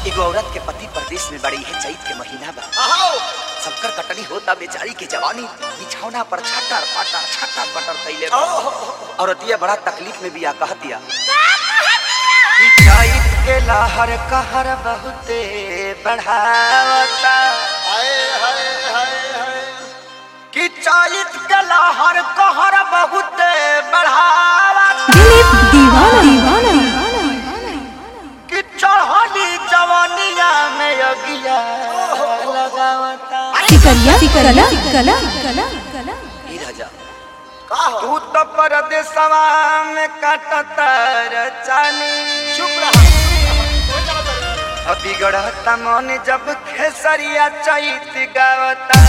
एगो औरत के पति परदेश में बड़ी है चैत के महीना बा आओ सबकर कटनी होता बेचारी की जवानी बिछौना पर छटर पटर छटर पटर कैले बा। औरतिया बड़ा तकलीफ में भी आ कहतिया कि चैत के लहर कहर बहुते बढ़ावता हाय हाय हाय हाय कि चैत के लहर कहर बहुते बढ़ावता दिलीप दीवाना दीवाना कि चढ़ली जवानिया में अगिया लगावता सिकरिया कला कला कला कला ई राजा का हो तू तो परदेसवा में काटतर चानी चुप रहा कोई ना बता अभी गढ़ता मन जब खेसरिया चैत गावता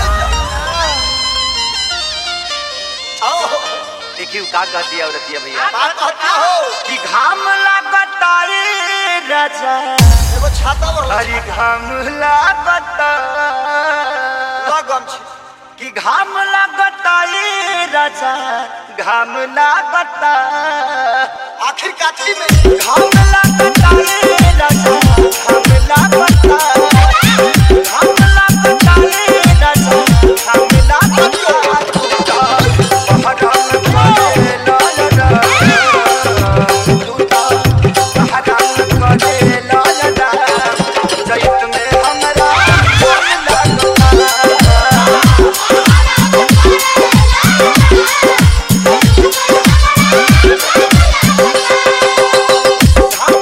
आओ देखियो का कहती है औरतिया भैया बात कहता हो कि घाम लगता रे राजा एगो छाता और हरी घाम लगता लगम छी कि घाम लगता रे राजा घाम लगता आखिर काठी में घाम लगता रे राजा घाम लगता घाम लगता रे राजा घाम लगता पहरान करे लाल राम दूता पहरान करे लाल राम चैत में हमरा घाम लगता घाम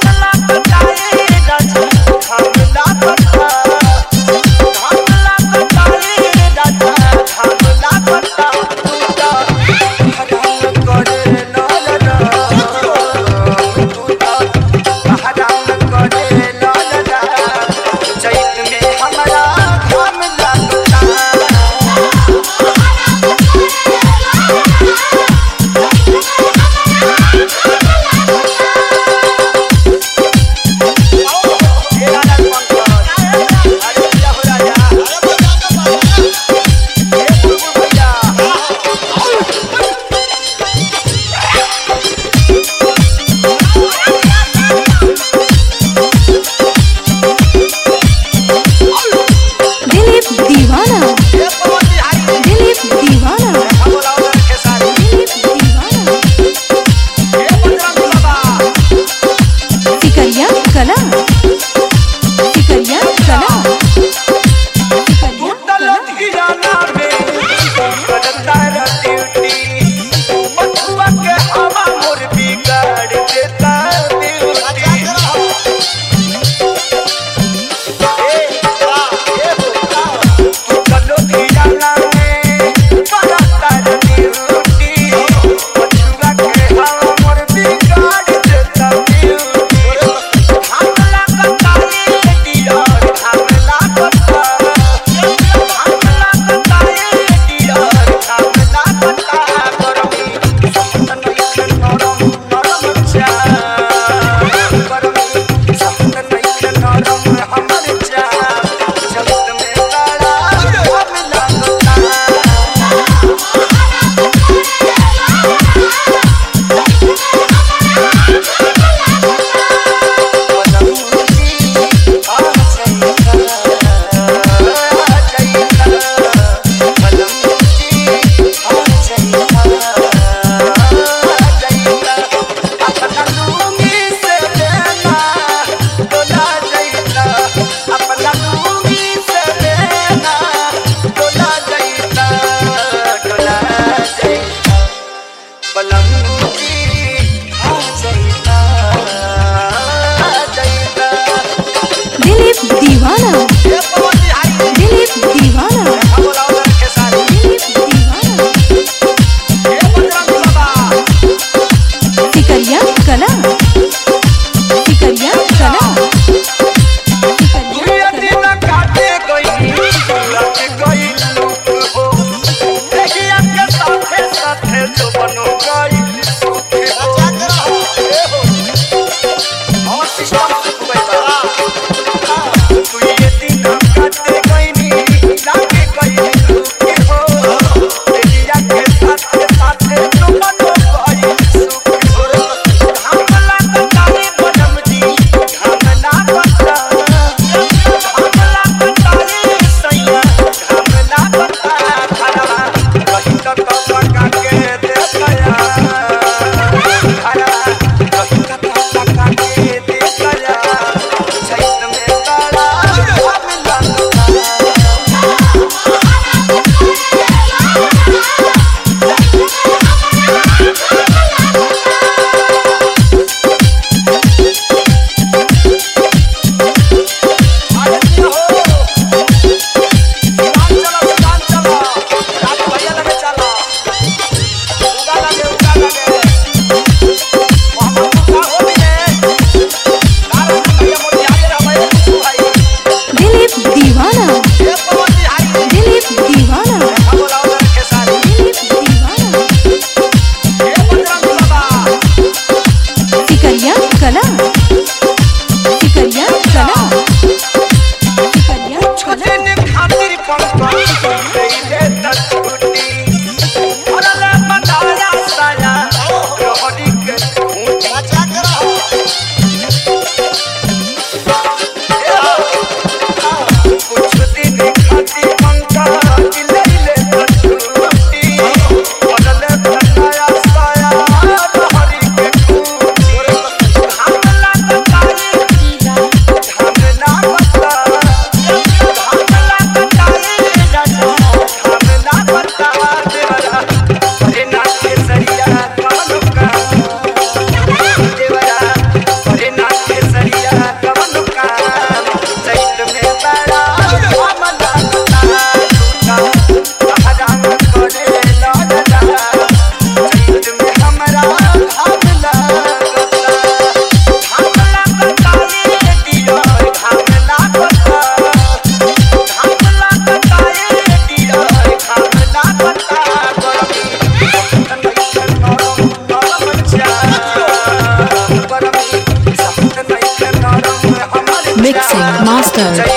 मास्टर